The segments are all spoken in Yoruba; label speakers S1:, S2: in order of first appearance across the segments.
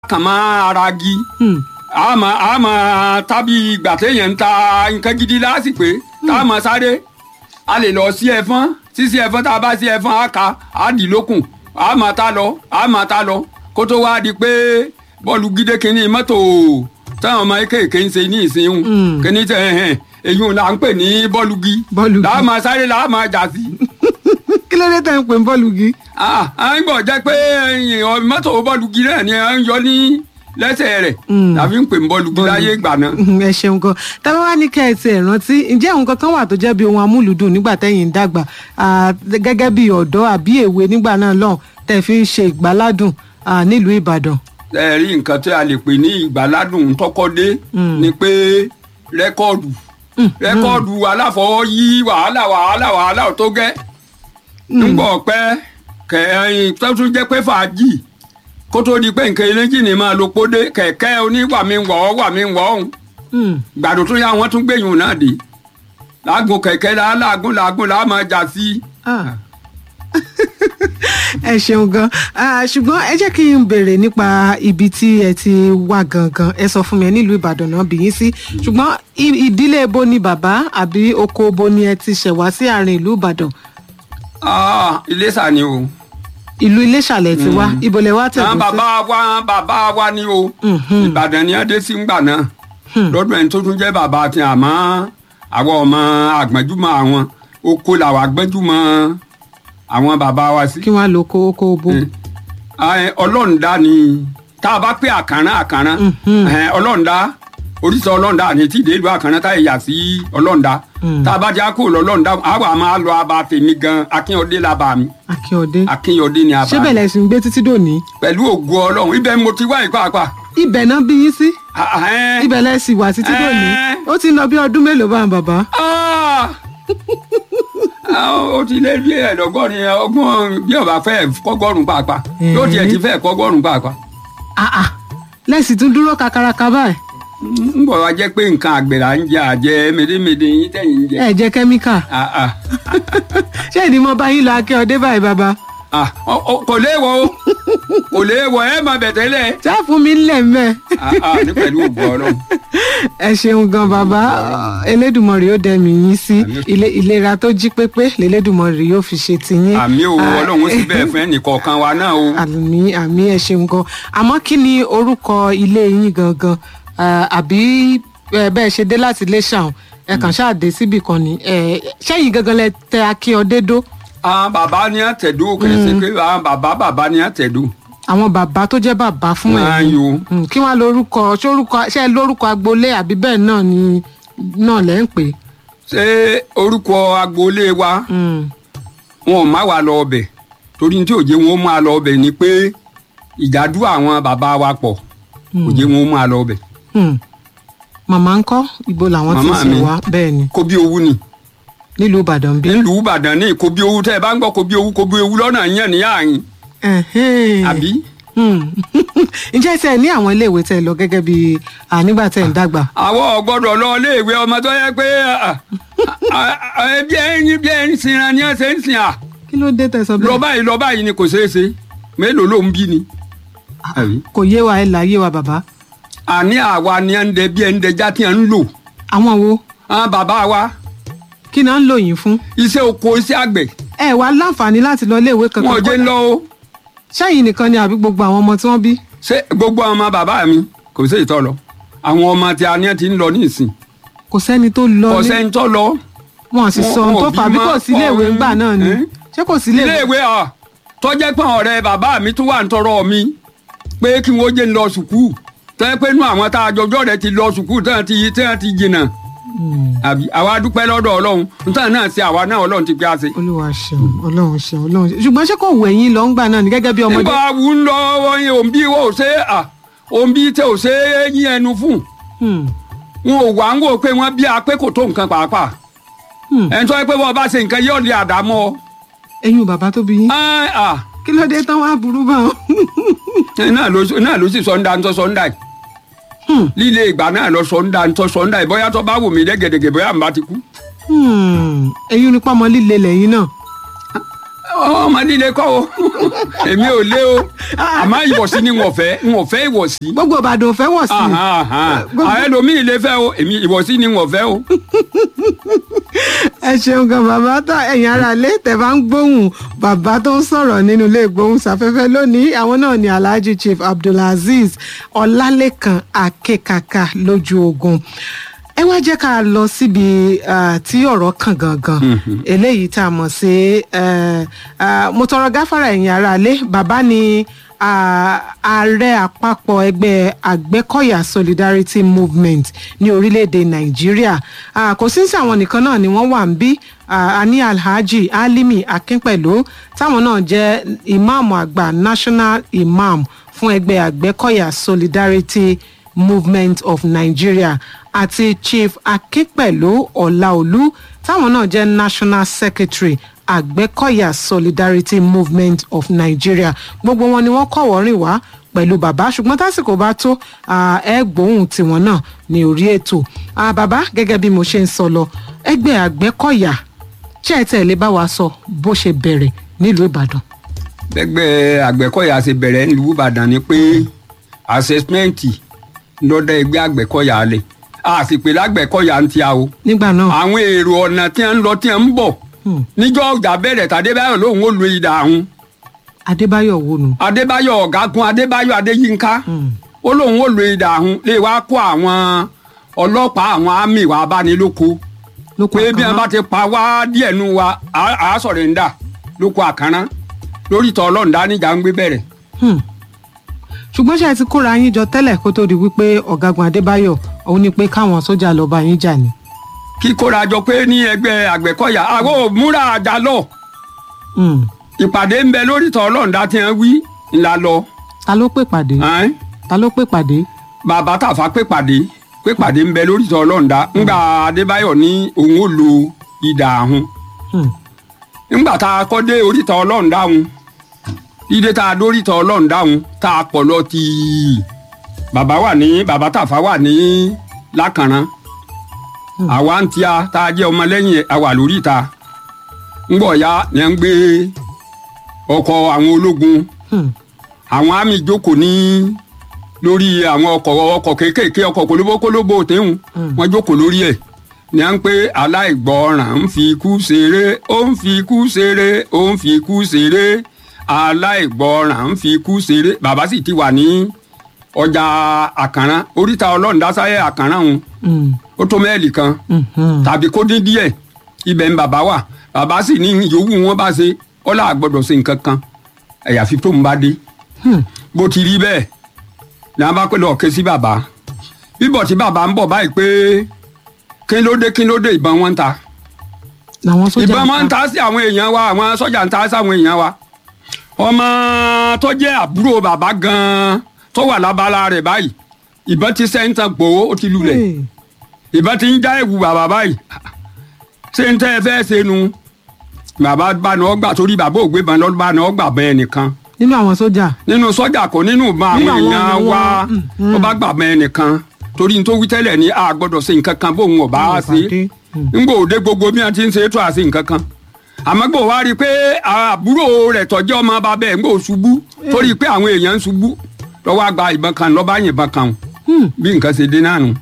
S1: kàn máa ara gi
S2: Hmm.
S1: a máa a máa tábí ìgbà téèyàn ń ta nǹkan gidi lásìpé tá a máa sáré a lè lọ sí ẹfọn sísí ẹfọn tá a bá sí ẹfọn a kà á dì lókun a máa ta lọ a máa ta lọ kó tó wá di pé bọ́ọ̀lù gídé kínní mọ́tò táwọn ọmọ kéèké ń ṣe ní ìsinyìí
S2: Mm.
S1: kínní tẹ ẹhẹn èyí là ń pè ní bọ́ọ̀lù gí
S2: Bọ́ọ̀lù gi.
S1: là á máa sáré là á máa jà sí
S2: kí ló dé tẹ̀ ń pè ń bọ́ọ̀lù gi.
S1: ah à ń gbọ́ jẹ́ pé ẹ̀yìn ọ- mọ́tò bọ́ọ̀lù gi náà ni à ń yọ ní lẹ́sẹ̀ rẹ̀
S2: Mm.
S1: tàbí ń pè ń bọ́ọ̀lù gi láyé ìgbà náà.
S2: ẹ ṣeun gan tábà wá ní kẹ́ ẹ ti ẹ̀ rántí ǹjẹ́ òun kankan wà tó jẹ́ bí ohun amúlùdùn nígbà tẹ́yìn ń dàgbà ah, gẹ́gẹ́ bí ọ̀dọ́ àbí èwe nígbà náà lọ́hùn tẹ́ fi ń ṣe ìgbáládùn ah, nílùú ìbàdàn.
S1: ẹ rí nǹkan tí a lè pè ní ìgbàládùn tọkọdé
S2: Mm.
S1: ni pé rẹ́kọ́ọ̀dù rẹ́kọ́ọ̀dù aláfọwọ́yí wàhálà wàhálà wàhálà tó gẹ́ ńgbọ̀ pẹ́ kẹ̀yìn tó tún jẹ́ pé fàájì kó tó di pé nǹkan eléjì ni máa lo pódé kẹ̀kẹ́ oníwàmíwọ̀ wàmíwọ̀ ọ̀hún
S2: Hmm.
S1: gbàdùn tó yá wọn tún gbẹ̀yìn náà dé láàgùn kẹ̀kẹ́ la láàgùn làágùn làá máa jà sí.
S2: Ah. ẹ ṣeun gan Ah, ṣùgbọ́n ẹ jẹ́ kí n béèrè nípa ibi tí ẹ ti wá gangan ẹ sọ fún mi ẹ nílùú ìbàdàn náà bí yín sí ṣùgbọ́n i- ìdílé bo ni bàbá àbí oko bo ni ẹ ti ṣẹ̀ wá sí àárín ìlú ìbàdàn
S1: Ah, Iléṣà ni o.
S2: ìlú iléṣàlẹ̀ ti wá ibo lẹ wá
S1: àwọn
S2: tẹ̀kún sí.
S1: bàbá wa bàbá wa ni o.
S2: Mhm.
S1: ìbàdàn ni adé sí ngbà náà
S2: Hmm.
S1: lọ́dún ẹni tó tún jẹ́ bàbá àti àmọ́ àwọn ọmọ àgbọ̀njúmọ̀ àwọn oko làwọn àgbọ̀njúmọ̀ àwọn bàbá wa sí.
S2: kí wọ́n á lo oko oko bo.
S1: Ẹ, ọlọ́ọ̀dá ni tá a bá pé àkàrán àkàrán
S2: Mhm.
S1: ẹ, ọlọ́ọ̀dá oríṣi ọlọ́ọ̀dá ni tí ìdèlú àkàrán tá ìyà sí ọlọ́ọ̀dá
S2: Mm.
S1: tá a bá já kó lọ́ọ̀dá àwa máa lọ abà tèmi gan akínyọdé làbà mi
S2: akínyọdé
S1: akínyọdé ni abà
S2: ṣé
S1: mi
S2: bẹ̀lẹ̀ sì ń gbé títí dòní.
S1: pẹ̀lú ògo ọlọ́run ibẹ̀ mo ti wá ìpàpà.
S2: ibẹ̀ náà bí yín sí
S1: Ah, ah, ẹ́.
S2: ibẹ̀ lẹ sì wà títí dòní
S1: Eh.
S2: ó ti ń lọ bí ọdún mélòó bá ń bàbá.
S1: Ah! Ah, ó ti lé bí ẹ̀ẹ́dọ́gọ́rin ọgbọ̀n bí ọba fẹ́ kọ́gọ́rùn pàápàá yóò tiẹ̀ ti fẹ́ kọ́gọ́rùn pàápàá.
S2: Ah, ah. lẹ́sìn tún dúró kakaraka báyìí
S1: ń bọ̀ wá jẹ́ pé nǹkan àgbẹ̀ là ń jẹ àjẹ médémédé yín tẹ̀yìn ń jẹ.
S2: ẹ jẹ kẹ́míkà
S1: Ah, ah,
S2: ṣé ìdí mo bá yín lọ akínyọdé báyìí bàbá.
S1: ah, ọ- ọ- kò léèwọ̀ o kò léèwọ̀ ẹ máa bẹ̀ tẹ́lẹ̀.
S2: ṣá fún mi ńlẹ̀ mẹ́.
S1: Ah, ah, ní pẹ̀lú ògo ọlọ́run.
S2: ẹ ṣeun gan bàbá elédùnmọ̀rì yóò dẹ̀mí yín sí
S1: Àmín.
S2: ilé- ìlera tó jí pépé lélẹ́dùnmọ̀rì yóò fi ṣe tiyín.
S1: àmì o
S2: Ah,
S1: ọlọ́run ó sì bẹ́ẹ̀ fún ẹnìkọ̀ọ̀kan wa náà o.
S2: àmì àmì ẹ ṣeun gan àmọ́ kí ni orúkọ ilé yín gangan Ah, àbí eh, bẹ́ẹ̀ ṣe dé láti ilé ṣàwọn ẹ kàn ṣáà dé síbì kan ni Eh, ṣẹ́yìn gangan lẹ tẹ akínyọdé dó
S1: àwọn bàbá ni àtẹ̀dó kìí ṣe pé àwọn bàbá bàbá ni àtẹ̀dó.
S2: àwọn bàbá tó jẹ́ bàbá fún
S1: Máa
S2: ẹ̀yin
S1: yo.
S2: Mm, kí wọ́n lórúkọ ṣé orúkọ ṣé lórúkọ agboolé àbí bẹ́ẹ̀ náà ni náà lẹ́ ń pè é.
S1: ṣé orúkọ agboolé wa
S2: Mm,
S1: wọn ò má wa lọ ọbẹ̀ torí tí òjé wọn ó máa lọ ọbẹ̀ ni pé ìjádú àwọn bàbá wa pọ̀ òjé wọn ó máa lọ ọbẹ̀
S2: mm. màmá ń kọ́ ibo làwọn ti
S1: Màmá
S2: sìn
S1: mi.
S2: wá bẹ́ẹ̀ ni
S1: kó bí owú ni
S2: nílùú ìbàdàn bí.
S1: nílùú ìbàdàn ní kó bí owú tẹ́ ẹ bá ń gbọ́ kó bí owú kó bí owú lọ́nà yẹn ní àyìn
S2: Ẹ̀hẹ́n.
S1: àbí.
S2: Hmm. ǹjẹ́ tẹ́ ẹ ní àwọn iléèwé tẹ́ ẹ lọ gẹ́gẹ́ bí ah, nígbà tẹ́ ẹ ń dàgbà.
S1: àwọn ọgbọ́dọ̀ lọ iléèwé ọmọ tó yẹ pé ah, ah, ah, bí ẹyin bí ẹyin sinra ni ẹ ṣe ń sìn à
S2: kí ló dé tẹ́ sọ
S1: lọ
S2: bẹ́ẹ̀.
S1: báyìí lọ báyìí ni kò ṣeé ṣe mélòó ló ń bí ni. àbí.
S2: kò yé wa ẹ là yé wa bàbá.
S1: àní àwa ni ẹ ń dẹ bí ẹ ń dẹjá tí ẹ ń lò
S2: àwọn wo
S1: àwọn bàbá wa
S2: kí náà ń lò yín fún.
S1: iṣẹ́ oko iṣẹ́ àgbẹ̀
S2: ẹ wá láǹfààní láti lọ iléèwé kankan.
S1: wọn ò jẹ́ ń lọ o
S2: ṣẹ́yìn nìkan ni àbí gbogbo àwọn ọmọ tí wọ́n bí.
S1: ṣé gbogbo àwọn ọmọ bàbá mi kò sí ìtọ́ lọ àwọn ọmọ tí a ní ẹ ti ń lọ ní ìsìn
S2: kò sẹ́ni tó lọ
S1: kò
S2: ní
S1: sẹ́ni tó lọ
S2: wọn sì
S1: wọn-
S2: sọ ohun
S1: wọn
S2: tó
S1: ò
S2: fà á bí
S1: bí
S2: kò
S1: mọ́.
S2: sí iléèwé
S1: Ọ̀hún.
S2: ńgbà náà ni
S1: Eh?
S2: ṣé kò sí iléèwé.
S1: iléèwé ọ tọ́jẹ́ pé ọ̀rẹ́ bàbá mi tún wà ń tọrọ mi pé kí wọ́n jẹ́ ń lọ sùkúù tẹ́ pé inú àwọn tá a jọjọ́ rẹ̀ ti lọ sùkúù tẹ́ ti tẹ́ ti jìnnà
S2: Hmm.
S1: àbí àwa dúpẹ́ lọ́dọ̀ ọlọ́run nítorí náà ṣe àwa náà ọlọ́run ti pé a ṣe.
S2: olúwa ṣeun ọlọ́run ṣeun ọlọ́run ṣeun ṣùgbọ́n ṣé kò wù ẹ̀yin lọ ńgbà náà ni gẹ́gẹ́ bí ọmọdé.
S1: nígbà wù ń lọ wọ́n yẹn òǹbí wo ò ṣe à òǹbí tẹ ò ṣe é yín ẹnu fún
S2: Hmm.
S1: wọn ò wá ń wò pé wọ́n bí a pé kò tó nǹkan pàápàá
S2: Hmm.
S1: ẹni tó yẹ pé wọ́n bá ṣe nǹkan yóò lè àdámọ́ ọ.
S2: ẹ̀yin ò bàbá tó bí yín.
S1: Ẹ́, à,
S2: kí ló dé tán wá burú bá wọn.
S1: náà ló náà ló sì sọ ń da ń tọ́ sọ ń da yìí
S2: Hmm.
S1: líle ìgbà náà lọ sọ ń da ń tọ́ sọ ń da yìí bóyá tó bá wù mí dẹ́gẹ̀dẹ̀gẹ̀ bóyá n bá ti kú.
S2: Hmm. ẹ̀yin nípa ọmọ líle lẹ́yìn náà.
S1: ọmọ líle kọ́ o èmi ò lé o àmọ́ ìwọ̀sí ni wọ́n fẹ́ wọ́n fẹ́ ìwọ̀sí.
S2: gbogbo ìbàdàn ò fẹ́ wọ̀ sí i.
S1: àwọn ẹlòmíì lè fẹ́ o èmi ìwọ̀sí ni wọ́n fẹ́ o.
S2: ẹ ṣeun gan bàbá tó ẹ̀yin ara lé tẹ́ bá ń gbóhùn bàbá tó ń sọ̀rọ̀ nínú ilé ìgbóhùnsáfẹ́fẹ́ lónìí àwọn náà ni alhaji chief abdulazeez ọlálẹ́kan akekaka lójú ogun ẹ wá jẹ́ ká lọ síbi ah, tí ọ̀rọ̀ kàn gangan eléyìí tá a mọ̀ sí eh, ah, mo tọrọ gáfárà ẹ̀yin ara lé bàbá ni ah, ààrẹ àpapọ̀ ẹgbẹ́ àgbẹ̀kọ̀yà solidarity movement ní orílẹ̀-èdè nàìjíríà Ah, kò sí sí àwọn nìkan náà ni wọ́n wà ń bí Ah, a ní alhaji alimi akínpẹ̀lú táwọn náà jẹ́ ìmáàmù àgbà national imam fún ẹgbẹ́ àgbẹ̀kọ̀yà solidarity movement of nigeria àti chief akínpẹ̀lú ọ̀làolú táwọn náà jẹ́ national secretary àgbẹ̀kọ̀yà solidarity movement of nigeria gbogbo wọn ni wọ́n kọ̀wọ́ rìn wá pẹ̀lú bàbá ṣùgbọ́n tásìkò bá tó ah, ẹ gbóhùn tiwọn náà ní orí ètò Ah, bàbá gẹ́gẹ́ bí mo ṣe ń sọ lọ ẹgbẹ́ àgbẹ̀kọ̀yà ṣé ẹ tẹ̀lé bá wa sọ bó ṣe bẹ̀rẹ̀ nílùú ìbàdàn.
S1: gbẹgbẹ́ àgbẹ̀kọ̀yà ṣe bẹ̀rẹ̀ nílùú ìbàdàn ni pé àṣẹsímẹ́ǹtì lọ́dọ̀ ẹgbẹ́ àgbẹ̀kọ̀yà lẹ̀ a sì pé lágbẹ̀kọ̀yà ń tíya o
S2: nígbà náà
S1: àwọn èrò ọ̀nà tí ń lọ tí ń bọ̀ níjọ́ ọjà bẹ̀rẹ̀ tàdébáyọ̀ lòun ó lu ìdá àwọn
S2: adébáyọ̀ wo nù.
S1: adébáyọ̀ ọ̀gágun adébáyọ̀ adéyínká ó lóun ó lu ìdá àwọn lè wá kó àwọn ọlọ́pàá àwọn àmì wa abánilóko
S2: lóko
S1: pé bí wọn bá
S2: àkànrán.
S1: ti pa wá díẹ̀ nu wa á- á sọ̀rọ̀ ń dà lóko àkànná lórí ìtọ́ ọlọ́run dá níjà ń gbé bẹ̀rẹ̀
S2: Hmm. ṣùgbọ́n ṣe ti kóra yín jọ tẹ́lẹ̀ kó tó di wípé ọ̀gágun adébáyọ̀ òun ni pé káwọn sójà lọ bá yín jà ni.
S1: kíkóra jọ pé ní ẹgbẹ́ àgbẹ̀kọ̀yà àwọn ò múra àjà lọ
S2: Hmm.
S1: ìpàdé ń bẹ lórí ìtọ́ ọlọ́run dá tí wọ́n wí ńlá lọ
S2: ta ló pè pàdé
S1: ẹ́n?
S2: ta ló pè pàdé.
S1: bàbá tàfà pé pàdé pé pàdé ń bẹ lórí ìtọ́ ọlọ́run dá ńgbà adébáyọ̀ ní òun ò lo ìdà àhún
S2: Hmm.
S1: ńgbà tá a kọ́ dé oríta ọlọ́run dáhùn dídé tá a dóríta ọlọ́run dáhùn tá a pọ̀ lọ tí bàbá wà ní bàbá tàfà wà ní lákàrán àwa ń tíya tá a jẹ́ ọmọlẹ́yìn ẹ̀, a wà lórí ìta ńgbọ̀ ya ni à ń gbé ọkọ̀ àwọn ológun
S2: Hmm.
S1: àwọn àmì jókòó ní lórí àwọn ọkọ̀ ọkọ̀ kéékèèké ọkọ̀ kólóbókólóbó tẹ́hùn wọ́n jókòó lórí ẹ̀ ní à ń pé aláìgbọràn ń fi ikú ṣeré ó ń fi ikú ṣeré ó ń fi ikú ṣeré aláìgbọràn ń fi ikú ṣeré bàbá sì ti wà ní ọjà àkàrán oríta ọlọ́run dásáyẹ̀ àkàrán òun
S2: Hmm.
S1: ó tó mẹ́ẹ̀lì kan
S2: Hmm. Hmm.
S1: tàbí kó dín díẹ̀ ibẹ̀ ń bàbá wà bàbá sì ní yòówù wọn bá ṣe ọlá àgbọ̀dọ̀ ṣe nǹkan kan àyàfi tó ń bá dé
S2: Hmm.
S1: bó ti rí bẹ́ẹ̀ ní a bá pẹ́ lọ́ọ́ ké sí bàbá bíbọ̀ tí bàbá ń bọ̀ báyìí pé kí ló dé kí ló dé ìbọn wọn ń ta
S2: làwọn sójà
S1: ìbọn wọn ń ta sí àwọn èèyàn wa àwọn sọ́jà ń ta sí àwọn èèyàn wa ọmọ tó jẹ́ àbúrò bàbá gan-an tó wà lábala rẹ̀ báyìí ìbọn ti sẹ́ńtàn gbòó ó ti lulẹ̀
S2: Hey.
S1: ìbọn ti ń já ewu bàbá báyìí ṣé ń tẹ́ ẹ fẹ́ ṣe nu bàbá bá ní ọgbà torí bàbá ògbé ban lọ́dún bá ní ọgbà bẹ́ẹ̀ nìkan
S2: nínú àwọn sójà.
S1: nínú sọ́jà kò nínú ìbọn àwọn
S2: Nínú àwọn
S1: èèyàn
S2: èèyàn
S1: wa
S2: wọn, mm, mm.
S1: ó bá gbà bẹ́ẹ̀ nìkan torí n tó wí tẹ́lẹ̀ ní a gbọ́dọ̀ ṣe nǹkan kan bóun ọba
S2: Bóun ò
S1: ṣe
S2: bá dé, mm.
S1: ńgbò òde gbogbo bí wọ́n ti ń ṣe é tó àṣe nǹkan kan àmọ́ gbò wá rí i pé àbúrò rẹ̀ tọ́jú ọmọ bá bẹ́ẹ̀ ńgbò ṣubú torí pé àwọn èèyàn ń ṣubú lọ́wọ́ àgbà ìbọn kan lọ́ba yìnbọn kan o
S2: Hmm.
S1: bí nǹkan ṣe dé náà nù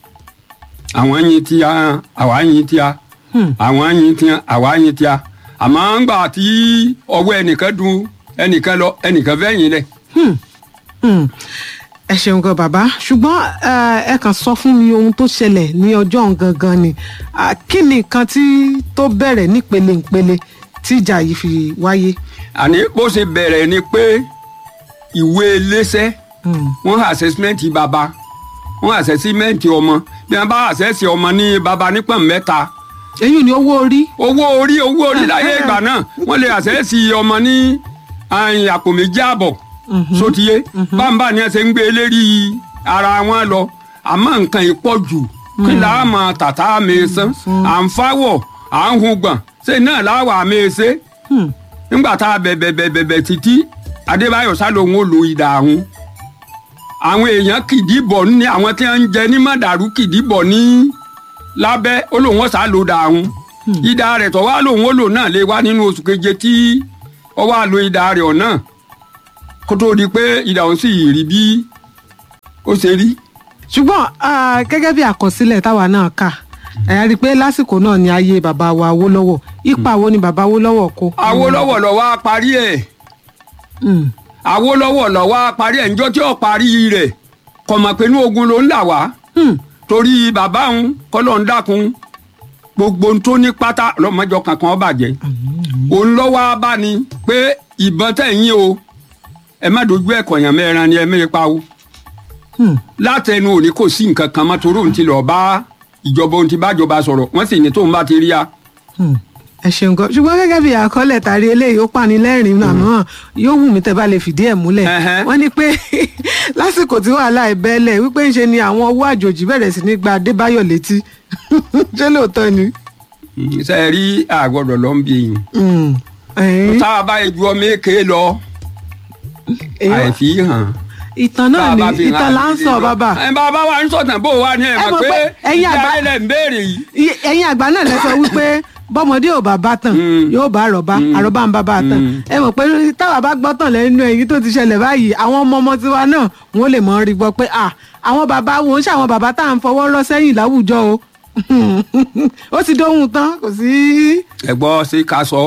S1: àwọn yin tí a àwa yin tí a
S2: Hmm.
S1: àwọn yin tí a àwa yin tí a àmọ́ ńgbà tí ọwọ́ ẹnìkan dun ẹnìkan lọ ẹnìkan fẹ́ yìn lẹ̀
S2: Hmm. Hmm. ẹ ṣeun gan bàbá ṣùgbọ́n eh, ẹ kàn sọ fún mi ohun tó ṣẹlẹ̀ ní ọjọ́ ọ̀hún gangan ni Ah, kí ni nǹkan tí tó bẹ̀rẹ̀ nípele nípele tí ìjà yìí fi wáyé.
S1: àní bó ṣe bẹ̀rẹ̀ ni pé ìwé iléeṣẹ́
S2: Hmm.
S1: wọ́n àṣẹ́símẹ́ǹtì bàbá wọ́n àṣẹ́símẹ́ǹtì ọmọ bí wọ́n bá àṣẹ́sì ọmọ ní bàbá nípọ̀n mẹ́ta
S2: èyí ni owó orí.
S1: owó orí owó orí láyé ìgbà náà wọ́n lè àṣẹ́sì ọmọ ní àyìn àpò méjì àbọ̀ sotiye bámbá ni ẹ ṣe ń gbé lérí ara wọn lọ àmọ́ nǹkan ìpọ̀ jù kí là á mọ tàtà mẹ́sàn à ń fáwọ̀ à ń hun gbọ̀n ṣe náà láwà mẹ́sẹ̀
S2: Hmm.
S1: nígbà tá a bẹ̀bẹ̀ bẹ̀bẹ̀ bẹ̀ títí adébáyọ̀ sá lòun ò lo ìdá àwọn àwọn èèyàn kìdí bọ̀ ní àwọn tí wọ́n ń jẹ ní mọ̀dàrú kìdí bọ̀ ní lábẹ́ ó lòun ó sá lo ìdá àwọn ìdá rẹ̀ tó wá lòun ó lò náà lè wá nínú oṣù keje tí ọ wá lo ìdá rẹ̀ ọ̀nà kó tó di pé ìdá òun sì rí bí ó ṣe rí.
S2: ṣùgbọ́n ah, gẹ́gẹ́ bí àkọsílẹ̀ táwa náà kà ẹ̀ rí i pé lásìkò náà ni ayé bàbá wa Awólọ́wọ̀ ipa wo ni bàbá Awólọ́wọ̀ kó.
S1: Awólọ́wọ̀ lọ wá parí ẹ̀
S2: Mm.
S1: Awólọ́wọ̀ lọ wá parí ẹ̀ níjọ́ tí ó parí rẹ̀ kò mọ̀ pé inú ogun ló ń là wá
S2: Hmm.
S1: torí bàbá òun kọ́lọ́ ń dákun gbogbo ohun tó ní pátá lọ́mọjọ kankan ó bàjẹ́ òun lọ́wọ́ bá ní pé ìbọn tẹ̀yìn o ẹ má dojú ẹ̀ kọ̀yàn mẹ́ran ni ẹ mẹ́rin pa o
S2: Hmm.
S1: látẹnu òní kò sí nǹkan kan mọ́ torí òun ti lọ bá ìjọba òun ti bá ìjọba sọ̀rọ̀ wọ́n sì ní tóun bá ti rí a.
S2: Hmm. ẹ ṣeun gan ṣùgbọ́n gẹ́gẹ́ bí àkọọ́lẹ̀ tàrí eléyìí ó pani lẹ́rìn-ín àmọ́ yóò wù mí tẹ́ bá lè fìdí ẹ̀ múlẹ̀
S1: Ẹhẹ́.
S2: wọ́n ní pé lásìkò tí wàhálà ẹ̀ bẹ́lẹ̀ wípé ńṣe ni àwọn owó àjòjì bẹ̀rẹ̀ sí ní gba Adébáyọ̀ létí ṣé lóòótọ́ ni.
S1: ṣe é rí àgọ́dọ̀ ló ń bí yìí.
S2: Hmm. Ẹ̀yin.
S1: tá a bá ju ọmọ èké lọ
S2: Èyí-
S1: àìfi hàn.
S2: ìtàn náà
S1: Tá a
S2: ni
S1: bá fi hàn
S2: ìtàn là ń
S1: àìfi
S2: sọ
S1: lọ.
S2: bàbá
S1: ẹ bàbá wa ń sọ̀tàn bó wa ni ẹ
S2: Ẹ
S1: mọ̀
S2: mọ̀
S1: pé
S2: pé ẹ̀yin
S1: ìjà
S2: àgbà-
S1: ilẹ̀ ń béèrè yìí.
S2: Iye- ẹ̀yin àgbà náà lẹ sọ wípé bọ́mọdé ò bá bá tàn
S1: Mm.
S2: yóò bá àròbá àròbá ń bá bá tàn
S1: Mm.
S2: ẹ mọ̀ pé táwa bá gbọ́ tàn lẹ́nu ẹ̀yìn tó ti ṣẹlẹ̀ báyìí àwọn ọmọ ọmọ tiwa náà wọ́n lè mọ̀ rí gbọ́ pé à àwọn bàbá wọn ń ṣàwọn bàbá tá à ń fọwọ́ rọ́ sẹ́yìn láwùjọ o ó ti dóhun tán kò sí.
S1: ẹ gbọ́ sí ká sọ.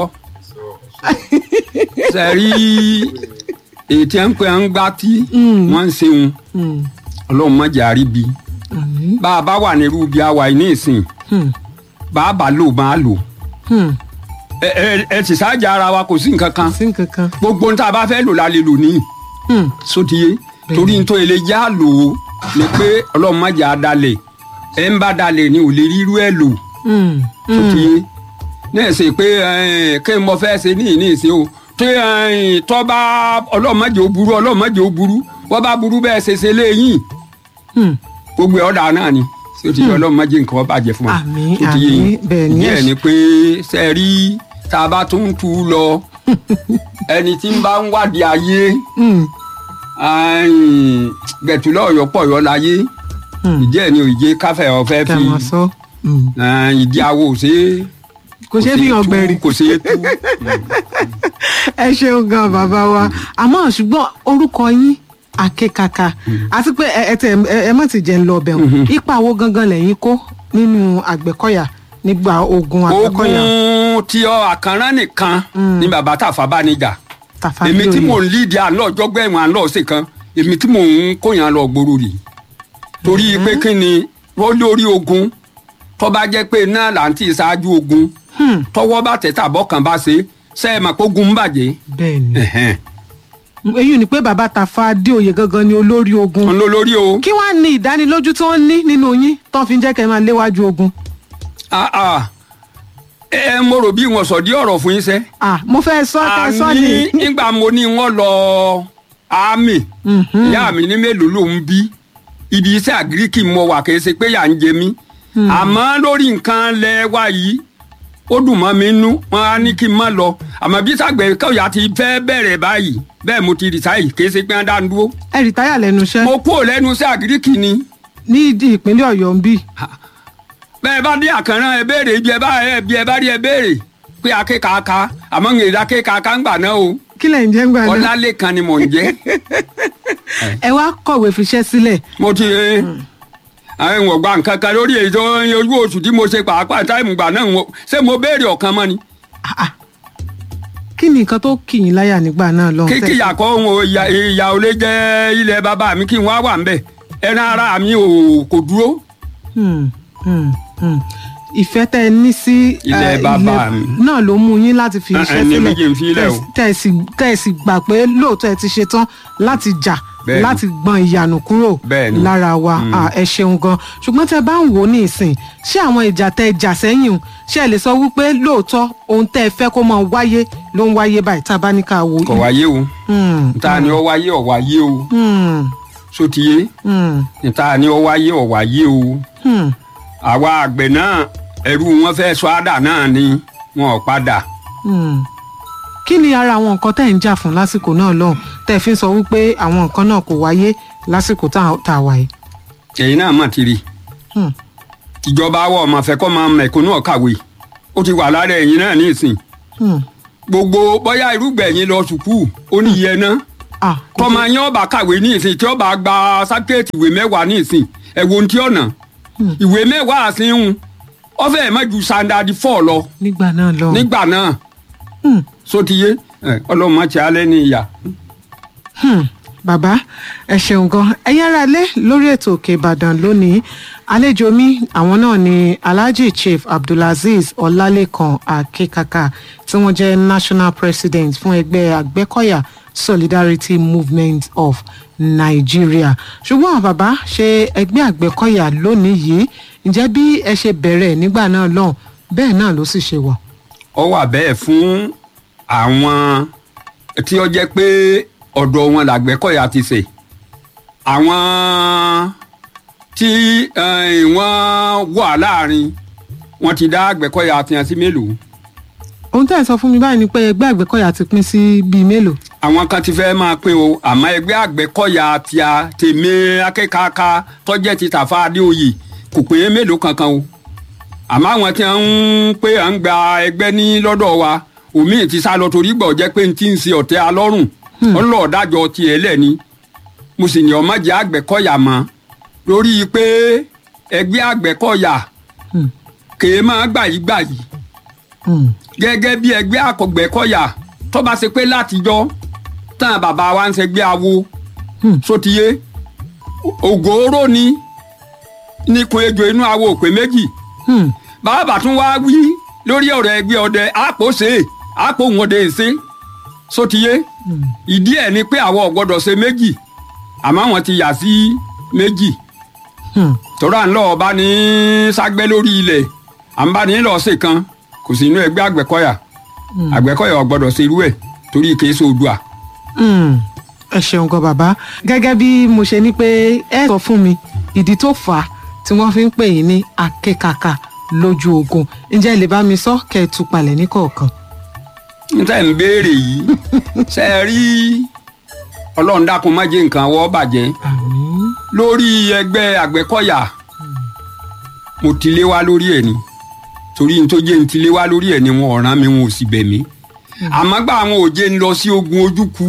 S1: ṣe rí èyí tí ń pè ń gbá tí wọ́n ń ṣeun
S2: Hmm.
S1: ọlọ́run má jẹ́ àríbi.
S2: Àmín.
S1: bá a bá wà nírú bí a wà yìí ní ìsìn
S2: Hmm.
S1: bá a bá lò máa lò.
S2: Hmm.
S1: ẹ ẹ ẹ sì ṣáàjà ara wa kò sí nǹkan kan
S2: sí nǹkan kan.
S1: gbogbo ohun tá a bá fẹ́ lò la lè lò níyì.
S2: Hmm.
S1: sotiye torí nítorí ilé já lò ó ni pé ọlọ́run má jà á dalẹ̀ ẹ̀ ń bá dalẹ̀ ni ò lè rírú ẹ̀ lò
S2: Hmm. Hmm.
S1: sotiye náà ṣe pé ẹ̀, kí n mọ fẹ́ ṣe ní ìní ìṣe o tí ẹ̀, tọ́ bá ọlọ́run má jẹ́ ó burú ọlọ́run má jẹ́ ó burú wọ́n bá burú bẹ́ẹ̀ ṣe ṣe léyìn
S2: Hmm.
S1: gbogbo ẹ̀ ọ̀dà náà ni sotiye ọlọ́run má jẹ́ nǹkan ó bàjẹ́ fún wa
S2: Àmín,
S1: sotiye
S2: àmín, bẹ́ẹ̀ ni
S1: díẹ̀
S2: ẹ̀
S1: ni pé ṣe rí tá a bá tún tú u lọ ẹni tí ń bá ń wádìí ayé
S2: Hmm.
S1: gbẹ̀tùlọ̀ ọ̀yọ́ pọ̀ yọ láyé
S2: Hmm.
S1: ìdí ẹ̀ ni òye káfẹ́ ọ̀fẹ́
S2: kí a
S1: fi
S2: máa sọ. Hmm.
S1: eh, ìdí awo ṣe
S2: kò ṣeé fi hàn gbẹ̀rì.
S1: kò ṣe é tú.
S2: ẹ ṣeun gan bàbá wa àmọ́ ṣùgbọ́n orúkọ yín akékaka àti pé ẹ ẹ tẹ ẹ ẹ má ti jẹ́ ń lọ ọbẹ̀ wọn ipa wo gangan lẹ́yìn kó nínú àgbẹ̀kọ̀yà nígbà ogun àgbẹ̀kọ̀yà
S1: ogun tí ọ àkànrán nìkan ni bàbá tàfà bá níjà
S2: Tafa
S1: èmi tí
S2: Bíòyè.
S1: mò ń lídìí àlọ́ ọjọ́gbẹ́ ẹ̀wọ̀n àlọ́ ọ̀sẹ̀ kan èmi tí mò ń kóyàn lọ gbòòrò rì torí pé kí ni wọ́n lórí ogun tó bá jẹ́ pé náà là ń tì ṣáájú ogun
S2: Hmm.
S1: tọwọ́ bá tẹ̀ tàbọ̀ kan bá ṣe ṣe é mà kó gun ń bàjẹ́
S2: bẹ́ẹ̀ ni
S1: Ẹ̀hẹ́n.
S2: èyí ni pé bàbá Tafa Adéoyè gangan ni olórí ogun
S1: òun ló lórí o.
S2: kí wàá ní ìdánilójú tí wọ́n ní nínú yín tó fi ń jẹ́ kẹ́ ẹ máa léwájú ogun
S1: Ah, ah. ẹ ẹ mo rò bí wọn sọ di ọ̀rọ̀ fún yín sẹ.
S2: ah mo fẹ́ sọ ká sọ ni
S1: àní nígbà mo ní wọn lọ àmì
S2: Mhm.
S1: ìyá mi ní mélòó ló ń bí ibi iṣẹ́ àgíríkì mo wà kì í ṣe pé yà ń jẹ mí àmọ́ lórí nǹkan lẹ wá yìí ó dùn mọ́ mi nú wọn á ní kí n má lọ àmọ́ bí sàgbẹ̀ kọ̀yà ti fẹ́ bẹ̀rẹ̀ báyìí bẹ́ẹ̀ mo ti rìsáyì kì í ṣe pé wọ́n dá ń dúró
S2: ẹ rìtáyà lẹ́nu iṣẹ́
S1: mo kúrò lẹ́nu iṣẹ́ àgíríkì ni
S2: ní ìdí ìpínlẹ̀ Ọ̀yọ́ ń bì
S1: bẹ́ẹ̀ bá dé àkànrán ẹ béèrè ibi ẹ bá ẹ bí ẹ bá rí ẹ béèrè pé akékaka àmọ́ ń èrè akékaka ń gbà náà o
S2: kí lẹ̀ ń jẹ́ ń gbà náà
S1: ọlálẹ́kan ni mò ń jẹ́
S2: ẹ wá kọ̀wé fiṣẹ́ sílẹ̀
S1: mo ti àwọn ìwọ̀n gba nǹkan kan lórí èyí tó ń ojú oṣù tí mo ṣe pàápàá táìmù gbà náà wọ- ṣé mo béèrè ọ̀kan mọ́ ni
S2: Ah, ah. kí ni nǹkan tó kì í láyà nígbà náà lọ
S1: kíkì yàkọ́ òun ò ìyá ìyá ò lè jẹ́ ilẹ̀ bàbá mi kí n wá wà ń bẹ̀ ẹran ara mi ò kò dúró
S2: ìfẹ́ tẹ́ ẹ ní sí
S1: Ilẹ̀
S2: eh,
S1: bàbá
S2: ilẹ̀
S1: mi.
S2: náà ló mú yín láti fi
S1: Eh,
S2: iṣẹ́
S1: eh, ní
S2: sílẹ̀
S1: méjì ń fi ilẹ̀ o.
S2: tẹ́ ẹ sì- tẹ́ ẹ sì gbà pé lóòótọ́ ẹ ti ṣe tán láti jà
S1: Bẹ́ẹ̀ni.
S2: láti gbọn ìyànú kúrò
S1: Bẹ́ẹ̀ni.
S2: lára wa Ah, ẹ ṣeun gan ṣùgbọ́n tẹ́ bá ń wò ó ní ìsìn ṣé àwọn ìjà tẹ́ ẹ jà sẹ́yìn o ṣé ẹ lè sọ wípé lóòótọ́ ohun tẹ́ ẹ fẹ́ kó máa wáyé ló ń wáyé báyìí tá a bá ní ká wò ó
S1: kò wáyé o
S2: Hmm,
S1: níta ni ó wáyé ọ̀ wáyé o
S2: hmm,
S1: sotiye
S2: hmm,
S1: níta ni ó wáyé ọ̀ wáyé o
S2: hmm.
S1: àwa àgbẹ̀ náà ẹrú wọn fẹ́ sọ àdà náà ni wọn ò padà
S2: Hmm. kí ni ara àwọn nǹkan tẹ́ ẹ̀ ń jà fún lásìkò náà lọ́hùn tẹ́ ẹ fi ń sọ wípé àwọn nǹkan náà kò wáyé lásìkò tá a- tá a wà yìí.
S1: ẹ̀yin náà mà ti rí
S2: Hmm.
S1: ìjọba wa ọmọ fẹ́ kọ́ máa mẹ̀kúnnù ọ̀kàwé ó ti wà lára ẹ̀yin náà ní ìsìn
S2: Hmm.
S1: gbogbo bóyá irúgbẹ̀yìn lọ sùkúù ó ní iye náà
S2: ah kò
S1: tọmọ yẹn ọba kàwé ní ìsìn tí ọba gba sákẹ́ẹ̀tì ìwé mẹ́wàá ní ìsìn ẹ̀wọ̀n tí ọ̀nà ìwé mẹ́wàá àsìnwó ọfẹ́ ẹ̀ má ju sandadi fọ́ lọ
S2: nígbà náà lọ.
S1: nígbà náà
S2: Hmm.
S1: sotiye ọlọ́mọ tí alẹ́ ní ìyá.
S2: Hmm, bàbá ẹ ṣeun gan ẹ̀yin ará ilé lórí ètò òkè ìbàdàn lónìí àlejò mi àwọn náà ni alhaji chief abdulazeez ọlálẹ́kan akekaka tí wọ́n jẹ́ national president fún ẹgbẹ́ àgbẹ̀kọ̀yà solidarity movement of nigeria ṣùgbọ́n bàbá ṣe ẹgbẹ́ àgbẹ̀kọ̀yà lónìí yìí ǹjẹ́ bí ẹ ṣe bẹ̀rẹ̀ nígbà náà lọ́hùn bẹ́ẹ̀ náà ló sì ṣe wà.
S1: ọ wà bẹ́ẹ̀ fún àwọn tí ó jẹ́ pé ọ̀dọ̀ wọn làgbẹ́kọ̀yà ti ṣe àwọn tí eh, wọ́n wà láàrin wọn ti dá àgbẹ̀kọ̀yà tiẹ̀ sí mélòó
S2: ohun tẹ́ ẹ̀ sọ fún mi báyìí ni pé ẹgbẹ́ àgbẹ̀kọ̀yà ti pín sí bíi mélòó.
S1: àwọn kan ti fẹ́ máa pín o àmọ́ ẹgbẹ́ àgbẹ̀kọ̀yà tí a tèmi akẹ́kọ̀ọ́ká tọ́jẹ́ ti tàfa adéoyè kò pé mélòó kankan o àmọ́ àwọn tí wọ́n ń pé à ń gba ẹgbẹ́ ní lọ́dọ̀ wa omi ti sá lọ torí gbọ̀ jẹ́ pé n ti ń ṣe ọ̀tẹ́ alọ́rùn ọlọ́ọ̀dájọ́ tiẹ̀ lẹ́ni mo sì ní ọmọ jẹ́ àgbẹ̀kọ̀yà mọ́ lórí pé ẹgbẹ́ àgbẹ̀kọ̀yà
S2: Hmm.
S1: kèé máa gbà yí gbà yí
S2: Hmm.
S1: gẹ́gẹ́ bí ẹgbẹ́ àkọ́gbẹ́kọ̀yà tó bá ṣe pé látijọ́ tán bàbá wa ń ṣẹgbẹ́ awo
S2: Hmm.
S1: sotiye ògòóró ni níkun ejò inú awo òpè méjì
S2: Hmm.
S1: bàbá tún wá wí lórí ọ̀rọ̀ ẹgbẹ́ ọdẹ àpò ṣe àpò wọn dé ṣe sotiye
S2: Hmm.
S1: ìdí ẹ̀ ni pé àwọn ò gbọ́dọ̀ ṣe méjì àmọ́ àwọn ti yà sí méjì
S2: Hmm.
S1: tọ́ra ńlọ ọba ní ságbẹ́ lórí ilẹ̀ à ń bá ní lọ ṣe kan kò sí inú ẹgbẹ́ àgbẹ̀kọ̀yà
S2: Hmm.
S1: àgbẹ̀kọ̀yà ò gbọ́dọ̀ ṣe irú ẹ̀ torí kìí ṣe odua.
S2: Hmm. ẹ ṣeun gan bàbá gẹ́gẹ́ bí mo ṣe ní pé ẹ sọ fún mi ìdí tó fà á tí wọ́n fi ń pè yín ní akékaka lójú ogun ǹjẹ́ ẹ lè bá mi sọ kẹ́ ẹ tú palẹ̀ ní kọ̀ọ̀kan.
S1: níta ń béèrè yìí ṣe é rí ọlọ́run dákun má jẹ́ nǹkan wọ́ bàjẹ́
S2: àmín.
S1: lórí ẹgbẹ́ àgbẹ̀kọ̀yà mo ti lé wá lórí ẹ̀ ni torí n tó jẹ́ n ti lé wá lórí ẹ̀ ni wọn ọ̀ràn mi wọn ò sì bẹ̀ mí àmọ́ gbà àwọn òjé ń lọ sí ogun ojúku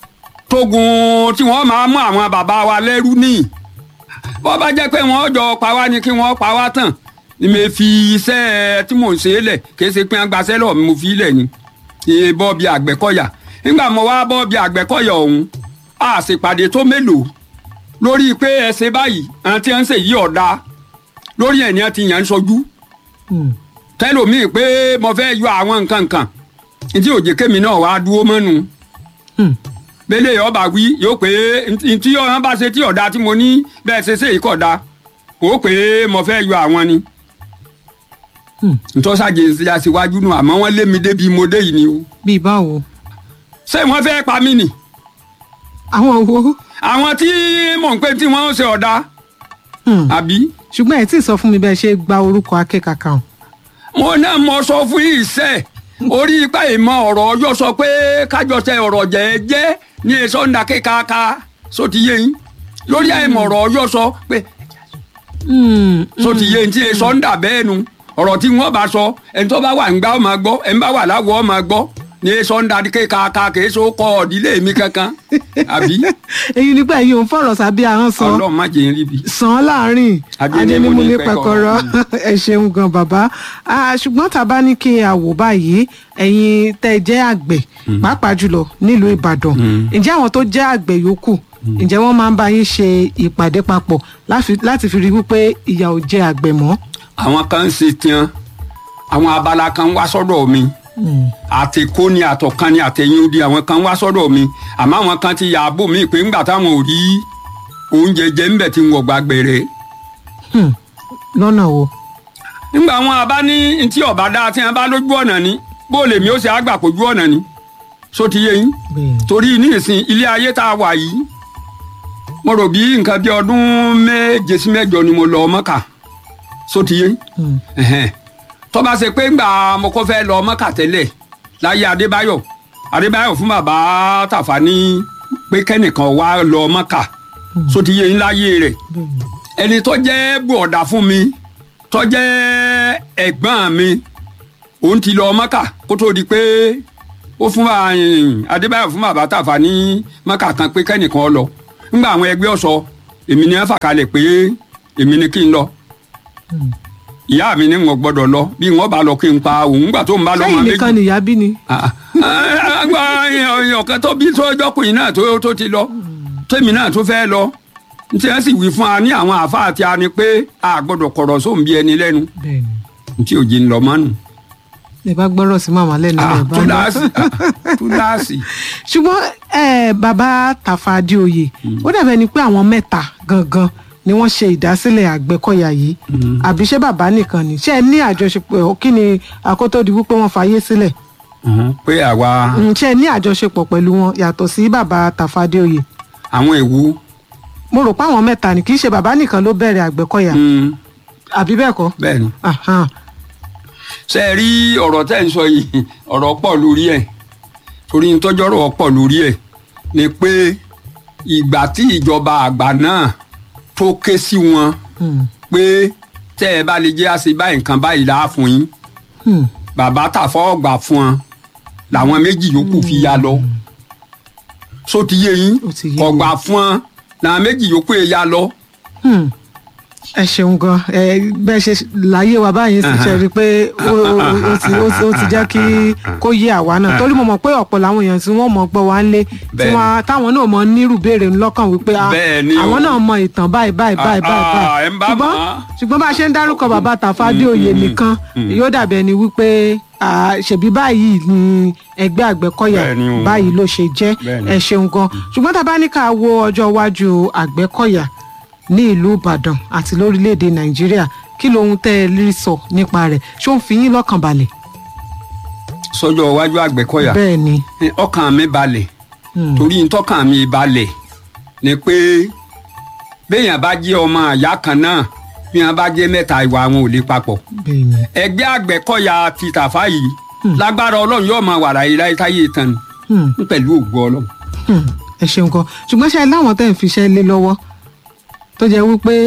S1: tógun tí wọ́n máa mú àwọn bàbá wa lẹ́rú ní bọ́ bá jẹ́ pé wọ́n jọ pa wá ni kí wọ́n pa wá tán ni mo fi iṣẹ́ tí mò ń ṣe é lẹ̀ kì í ṣe pé wọ́n gbaṣẹ́ lọ́ọ̀ mi mo fi í lẹ̀ ni ìyẹn bọ́ bí àgbẹ̀kọ̀yà nígbà mo wá bọ́ bí àgbẹ̀kọ̀yà ọ̀hún a ṣèpàdé tó mélòó lórí pé ẹ ṣe báyìí àwọn tí wọ́n ń ṣe yí ọ̀dà lórí ẹ̀ ni wọ́n ti yàn ń sojú
S2: Hmm.
S1: tẹlomiin pé mo fẹ́ yọ àwọn nǹkan kan ntí òjè kémi náà wàá dúró mọ́nu
S2: Hmm.
S1: bẹ́lẹ̀ ọba wí yóò pé ntí ọ̀hún bá ṣe tí ọ̀dà tí mo ní bẹ́ẹ̀ ṣe ṣe ìkọ̀dà ó pé mo fẹ́ yọ àwọn ni
S2: Hmm.
S1: ntọ́sàjì ṣe aṣíwájú nù àmọ́ wọ́n lé mi débi mo dé yìí ni o
S2: bíi báwo
S1: ṣé wọ́n fẹ́ pa mí nì
S2: àwọn wo.
S1: àwọn tí mò ń pè tí wọ́n ń ṣe ọ̀dà
S2: Hmm.
S1: àbí
S2: ṣùgbọ́n ẹ tí ì sọ fún mi bẹ́ẹ̀ ṣe gba orúkọ akékaka hàn.
S1: mo náà mọ sọ fún yìí sẹ orí ipa ìmọ̀ ọ̀rọ̀ yóò sọ pé kájọsẹ ọ̀rọ̀ jẹ́ẹ́jẹ́ ní èso ń dàkẹ́ káàká sóti yé yín lórí àìmọ̀ ọ̀rọ̀ yóò sọ pé
S2: Hmm.
S1: sóti yé yín tí èso ń dà bẹ́ẹ̀ nu ọ̀rọ̀ tí wọ́n bá sọ ẹni tó bá wà ń gbá ọ máa gbọ́ ẹni bá wà láwọ̀ ọ máa gbọ́ ní èso ń dàkẹ́ káàká kìí so kọ ọ̀dílé mi kankan àbí
S2: èyí nígbà yìí òun fọ̀rọ̀ sábí ahọ́n sọ
S1: ọlọ́run má jẹ́ ń rí bi.
S2: sàn án láàrin
S1: Adénímú ní
S2: pẹ̀kọ̀rọ̀ ẹ ṣeun gan bàbá Ah, ṣùgbọ́n tá a bá ní kí a wò báyìí ẹ̀yin tẹ́ ẹ jẹ́ àgbẹ̀ pàápàá jùlọ nílùú ìbàdàn ǹjẹ́ àwọn tó jẹ́ àgbẹ̀ yòókù ǹjẹ́ wọ́n máa ń bá yín ṣe ìpàdé papọ̀ láfi- láti fi rí wípé ìyà ò jẹ àgbẹ̀ mọ́.
S1: àwọn kan ń ṣe tiẹn àwọn abala kan wá sọ́dọ̀ mi àtẹkọ ni àtọkan ni àtẹyìn odi àwọn kan wá sọ́dọ̀ mi àmọ́ àwọn kan ti yàbò mí pé ńgbà táwọn ò rí oúnjẹ jẹ ńbẹ tí wọn gbà gbẹrẹ
S2: Hmm. lọ́nà wo.
S1: ńgbà wọn àbá ní ntí ọba dáa tí wọn bá lójú ọ̀nà ni bó lèmi ó ṣe àgbà pójú ọ̀nà ni só ti yé yín
S2: bẹ́ẹ̀
S1: torí ní ìsìn ilé ayé tá a wà yìí mo rò bí nǹkan bí ọdún méje sí mẹ́jọ ni mo lọ Mọ́kà só ti yé yín
S2: Hmm.
S1: ẹ̀hẹ́n. tó bá ṣe pé ńgbà mo kọ́ fẹ́ lọ Mọ́kà tẹ́lẹ̀ láyé Adébáyọ̀ Adébáyọ̀ fún bàbá Tàfà ní pé kẹ́nìkan wá lọ Mọ́kà só ti yé yín láyé rẹ̀
S2: bẹ́ẹ̀ ni.
S1: ẹni tó jẹ́ bùọ̀dà fún mi tó jẹ́ ẹ̀gbọ́n mi òun ti lọ Mọ́kà kó tó di pé ó fún wa ẹ̀yìn, adébáyọ̀ fún bàbá tàfà ní mọ́kà kan pé kẹ́nìkan ọ lọ nígbà àwọn ẹgbẹ́ ọ̀sọ́ èmi ni wọ́n fà kalẹ̀ pé èmi ni kí n lọ ìyá mi ni wọn gbọ́dọ̀ lọ bí wọn bá lọ kí n pa òun nígbà tó ń bá lọ
S2: sẹ́yìn nìkan nìyá bí ni.
S1: àgbà ọ̀kan tó bí sọ́jọ́kùnrin náà tó tó ti lọ tèmi náà tó fẹ́ lọ tí wọ́n sì wí fún wa ní àwọn àfa àti ani pé a gbọ́dọ̀ kọ̀rọ̀ sóun bí ẹni lẹ́nu
S2: bẹ́ẹ̀ni
S1: tí òjì ń lọ mọ́nu.
S2: ẹ bá gbọ́rọ̀ sí màmá lẹ́nu
S1: Ah,
S2: ẹ̀ bá lọ.
S1: túláàsì ah, túláàsì.
S2: ṣùgbọ́n ẹ, bàbá Tafa Adéoyè ó dàbẹ̀ ni pé àwọn mẹ́ta gangan ni wọ́n ṣe ìdásílẹ̀ Àgbẹ̀kọ̀yà yìí àbí ṣé bàbá nìkan ni ṣé ẹ ní àjọṣepọ̀ kí ni àkótó di wípé wọ́n fàyè sílẹ̀
S1: pé àwa
S2: Mm, ṣé ẹ ní àjọṣepọ̀ pẹ̀lú wọn yàtọ̀ sí bàbá Tafa Adéoyè
S1: àwọn èwu
S2: mo rò pé àwọn mẹ́ta ni kì í ṣe bàbá nìkan ló bẹ̀rẹ̀ Àgbẹ̀kọ̀yà
S1: mm,
S2: àbí bẹ́ẹ̀ kọ́
S1: bẹ́ẹ̀ ni.
S2: Ahan.
S1: ṣe é rí ọ̀rọ̀ tẹ́ ń sọ yìí ọ̀rọ̀ pọ̀ lórí ẹ̀ torí ń tọ́jọ́rọ̀ pọ̀ lórí ẹ̀ ni pé ìgbà tí ìjọba àgbà náà tó ké sí wọn
S2: Hmm.
S1: pé tẹ́ ẹ bá lè jẹ́ àṣẹ báyìí nǹkan báyìí láà fún yín
S2: Hmm.
S1: bàbá tàfọ́ ọgbà fún wọn làwọn méjì yòókù fi ya lọ só ti yé yín
S2: Ó ti yé mi.
S1: ọgbà fún wọn làwọn méjì yòókù yẹn ya lọ.
S2: Hmm. ẹ ṣeun gan ẹ bẹ́ẹ̀ ṣe láyé wa báyìí sì ṣe rí i pé ó ó- ó ti ó ti- ó ti jẹ́ kí kó yé àwa náà torí mo mọ̀ pé ọ̀pọ̀ làwọn èèyàn tí wọ́n mọ̀ gbọ́ wá ń lé tí
S1: Bẹ́ẹ̀ni.
S2: wọ́n táwọn náà mọ̀ nírú béèrè lọ́kàn wípé ah,
S1: Bẹ́ẹ̀ni o.
S2: àwọn náà mọ ìtàn báyìí báyìí báyìí
S1: Ah,
S2: báyìí
S1: ah, ẹ ń bá
S2: ṣùgbọ́n
S1: mọ̀.
S2: ṣùgbọ́n bá a ṣe ń dárúkọ bàbá Tafa Adéoyè nìkan yóò dàbí ẹni wípé ah, ṣèbí báyìí ni ẹgbẹ́ Àgbẹ̀kọ̀yà
S1: Bẹ́ẹ̀ni o.
S2: báyìí ló ṣe jẹ́
S1: Bẹ́ẹ̀ni.
S2: ẹ ṣeun gan ṣùgbọ́n tá a bá ní ká wo ọjọ́ iwájú Àgbẹ̀kọ̀yà ní ìlú Ìbàdàn àti lórílẹ̀‐èdè Nàìjíríà kí lohun tẹ́ ẹ rí sọ nípa rẹ̀ ṣó ń fi yín lọ́kàn balẹ̀.
S1: sọ́jọ́ iwájú Àgbẹ̀kọ̀yà
S2: bẹ́ẹ̀ ni
S1: ọkàn mi balẹ̀
S2: Hmm.
S1: torí ntọ́kàn mi balẹ̀ ni pé béèyàn bá jẹ́ ọmọ àyá kan náà bí wọ́n bá jẹ́ mẹ́ta ìwà wọn ò lè papọ̀
S2: bẹ́ẹ̀ ni
S1: ẹgbẹ́ Àgbẹ̀kọ̀yà ti Tàfá yìí lágbára Ọlọ́run yóò máa wà láyé láyé táyé tán
S2: Hmm.
S1: ni pẹ̀lú ògo Ọlọ́run.
S2: Hmm. ẹ ṣeun gan ṣùgbọ́n ṣe láwọn tẹ́ ń fiṣẹ́ lé lọ́wọ́ tó jẹ́ wípé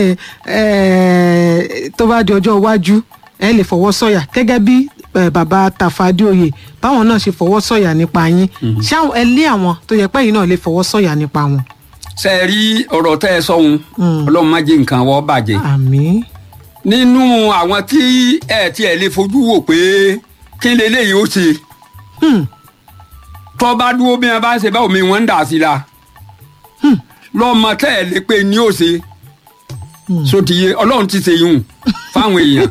S2: eh, tó bá di ọjọ́ iwájú ẹ lè fọwọ́ sọ̀yà gẹ́gẹ́ bí eh, bàbá Tafa Adéoyè báwọn náà ṣe fọwọ́ sọ̀yà nípa yín ṣé àwọn- ẹ lé àwọn tó yẹ pé yín náà lè fọwọ́ sọ̀yà nípa wọn.
S1: ṣe é rí ọ̀rọ̀ tẹ́ ẹ sọ́hun
S2: Hmm.
S1: Ọlọ́run má jẹ́ nǹkan wọ́n bàjẹ́
S2: àmín
S1: nínú àwọn tí ẹ tiẹ̀ lè fojú wò pé kí leléyìí ó ṣe
S2: Hmm.
S1: tọ́ bá dúró bí wọn bá ń ṣe báwo mi wọ́n ń dà sí la lọ́mọ tẹ́ ẹ lè pé ní ó ṣe sotiye ọlọ́run ti ṣe yùn fáwọn èèyàn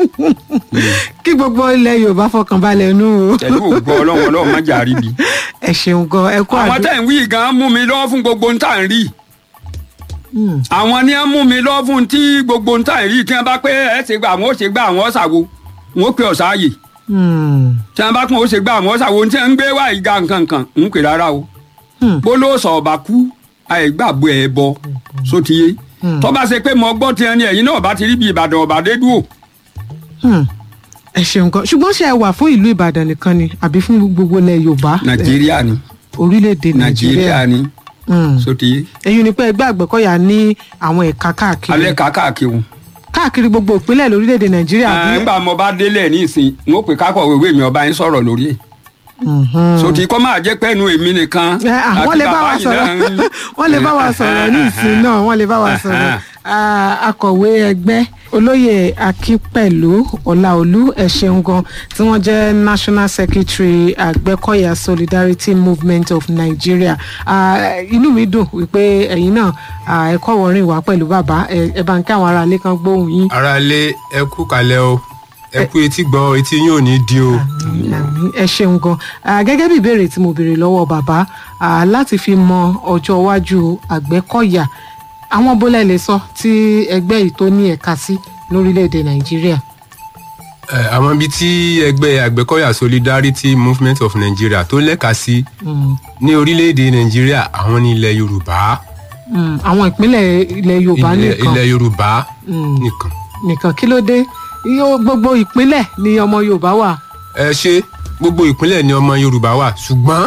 S2: kí gbogbo ilẹ̀ Yorùbá fọkàn balẹ̀ nù o
S1: pẹ̀lú ògbọ́ ọlọ́run ọlọ́run má jà rí bi.
S2: ẹ ṣeun gan ẹ kú
S1: àwọn
S2: àdó
S1: tẹ̀ ń wí gan mú mi lọ́wọ́ fún gbogbo ń tà ń rí
S2: Hmm.
S1: àwọn ni wọ́n mú mi lọ́wọ́ fún tí gbogbo ń tà ń rí tí wọ́n bá pé ẹ ṣe gbà àwọn ó ṣe gbà àwọn ọ̀ṣàwò wọn ó pè ọ̀ṣáàyè
S2: Hmm.
S1: tí wọ́n bá pọ̀ ó ṣe gbà àwọn ọ̀ṣàwò tí wọ́n ń gbé wá ìga nǹkan kan ń pè rárá o
S2: Hmm.
S1: bó ló sọ ọba kú àìgbàgbọ́ ẹ̀ bọ sotiye
S2: Hmm.
S1: tó bá ṣe pé mo gbọ́ tiẹ̀ ni ẹ̀yin náà bá ti rí bí ìbàdàn ọ̀bà dé dúró
S2: Hmm. ẹ ṣeun gan ṣùgbọ́n ṣe ẹ wà fún ìlú Ìbàdàn nìkan ni àbí fún gbogbo ilẹ̀ Yorùbá
S1: nàìjíríà ni
S2: orílẹ̀-èdè Nàìjíríà
S1: nàìjíríà ni
S2: Hmm.
S1: sotiye
S2: èyí ni pé ẹgbẹ́ Àgbẹ̀kọ̀yà ní àwọn ẹ̀ka káàkiri
S1: alẹ́ kàkàkiri.
S2: káàkiri gbogbo ìpínlẹ̀ lórílẹ̀‐èdè nàìjíríà bí.
S1: nígbà mo bá délẹ̀ ní ìsìn n ó pè kákọ̀ wéwé mi ọba yín sọ̀rọ̀ lórí ẹ̀
S2: Mhm.
S1: sotí kọ́ máa jẹ́ pẹ́nu èmi nìkan
S2: Ẹ, à, wọ́n lè bá wa
S1: yìí
S2: sọ̀rọ̀
S1: náà ń-
S2: wọ́n lè bá wa sọ̀rọ̀ ní ìsìn náà wọ́n lè bá wa sọ̀rọ̀ Ah, akọ̀wé ẹgbẹ́ olóyè akínpẹ̀lú ọláolú ẹ ṣeun gan tí wọ́n jẹ́ national secretary àgbẹ̀kọ̀yà solidarity movement of nigeria Ah, inú mi dùn wípé ẹ̀yin náà ah, ẹ kọ́ wọrin wá pẹ̀lú bàbá ẹ ẹ bá ń kí àwọn aráalé kan gbóhùn yín.
S3: aráalé ẹ kú kalẹ̀ o ẹ kú etí gbọ́ etí yín ò ní di o.
S2: Àmín, ẹ ṣeun gan Ah, gẹ́gẹ́ bí ìbéèrè tí mo béèrè lọ́wọ́ bàbá ah, láti fi mọ ọjọ́ iwájú àgbẹ̀kọ̀yà àwọn bólẹ̀ lè sọ tí ẹgbẹ́ yìí tó ní ẹ̀ka sí lórílẹ̀‐èdè nàìjíríà.
S3: Ẹ, àwọn ibi tí ẹgbẹ́ àgbẹ̀kọ̀yà solidarity movement of nigeria tó lẹ́ka sí
S2: Mm,
S3: ní orílẹ̀-èdè nàìjíríà àwọn ní ilẹ̀ yorùbá
S2: mm, àwọn ìpínlẹ̀ ilẹ̀ yorùbá
S3: ilẹ̀
S2: nìkan
S3: ilẹ̀ yorùbá
S2: Mm.
S3: nìkan.
S2: nìkan kí ló dé Yóò- gbogbo ìpínlẹ̀ ni ọmọ yorùbá wà.
S3: ẹ ṣe gbogbo ìpínlẹ̀ ni ọmọ yorùbá wà ṣùgbọ́n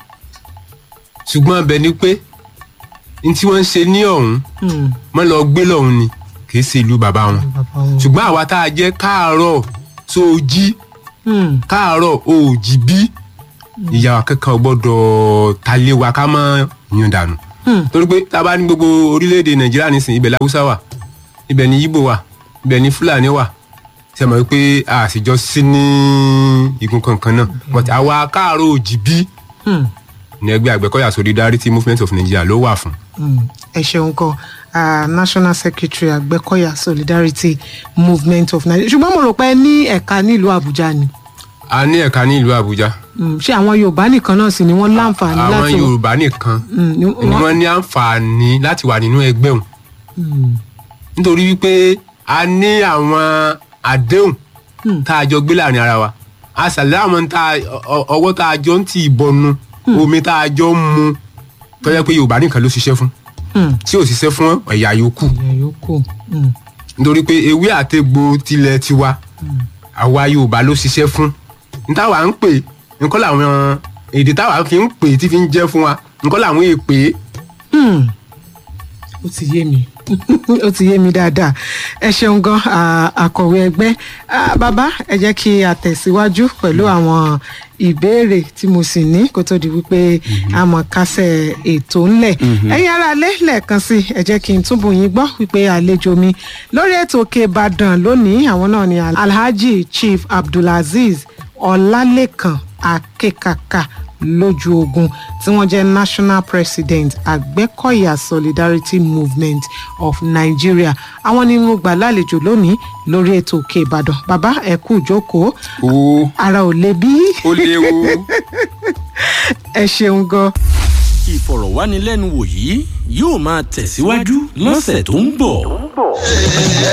S3: ṣùgbọ́n bẹ́ẹ̀ ni pé n tí wọ́n ń ṣe ní ọ̀hún
S2: Mm,
S3: wọ́n lọ gbé lọ́hún ni kì í ṣe ìlú bàbá wọn
S2: bàbá wọn.
S3: ṣùgbọ́n àwa tá a jẹ́ káàárọ̀ tó o jí
S2: Mm,
S3: káàárọ̀ o ò jí bí ìyá wa kankan ò gbọ́dọ̀ ta lé wa ká má yún dànù torí pé tá a bá ní gbogbo orílẹ̀-èdè nàìjíríà nísìnyí ibẹ̀ làwùsá wà ibẹ̀ ni yíbò wà ibẹ̀ ni fúlàní wà ṣe mọ̀ pé a sì jọ sí ní igun kankan náà but àwa káàárọ̀ òjìbí ní ẹgbẹ́ àgbẹ̀kọ̀yà solidarity movement of nigeria ló wà fún.
S2: Mm, ẹ ṣeun kan ah, national secretary àgbẹ̀kọ̀yà solidarity movement of nigeria ṣùgbọ́n mo rò pé ẹ ní ẹ̀ka nílùú àbújá ni
S3: a ní ẹ̀ka ní ìlú àbújá
S2: Mm, ṣé àwọn yorùbá nìkan náà sì ni wọ́n láǹfààní
S3: àwọn
S2: láti
S3: yorùbá nìkan
S2: Mm, ni
S3: ni
S2: wọ́n-
S3: wọ́n ní àǹfààní láti wà nínú ẹgbẹ́ òun nítorí wípé a ní àwọn àdéhùn tá a jọ gbé láàrin ara wa a ṣàlẹ́ àwọn tá a- ọ- ọwọ́ tá a jọ ń tì í bọnu omi tá a jọ ń mu tó yẹ pé yorùbá nìkan ló ṣiṣẹ́ fún
S2: Mm,
S3: tí ò ṣiṣẹ́ fún ẹ̀yà yòókù
S2: ìyẹn yòókù Mm,
S3: nítorí pé ewé àtegbò tilẹ̀ tiwa àwa yorùbá ló ṣiṣẹ́ fún nítawà ń pè nǹkan làwọn èdè táwa fi ń pè tí fi ń jẹ́ fún wa nǹkan làwọn èèpè
S2: mm. ó ti yé mi ó ti yé mi dáadáa ẹ ṣeun gan ah, akọ̀wé ẹgbẹ́ Ah, bàbá ẹ jẹ́ kí a tẹ̀síwájú pẹ̀lú àwọn ìbéèrè tí mo sì ní kó tó di wípé a mọ̀ kásẹ̀ ètò ńlẹ̀ ẹ̀yin ará ilé lẹ́ẹ̀kan sí ẹ jẹ́ kí n túbọ̀ yín gbọ́ wípé àlejò mi lórí ètò òkè ìbàdàn lónìí àwọn náà ni alhaji chief abdulazeez ọlálẹ́kan akẹ́kàkà lójú ogun tí wọ́n jẹ́ national president àgbẹ̀kọ̀yà solidarity movement of nigeria àwọn ni mo gbà lálejò lónìí lórí ètò òkè ìbàdàn bàbá ẹ kú ìjókòó
S1: o
S2: ara ò le bí
S1: ó léwu
S2: ẹ ṣeun gan.
S4: ìfọ̀rọ̀wánilẹ́nuwò yìí yóò máa tẹ̀síwájú lọ́sẹ̀ tó ń bọ̀.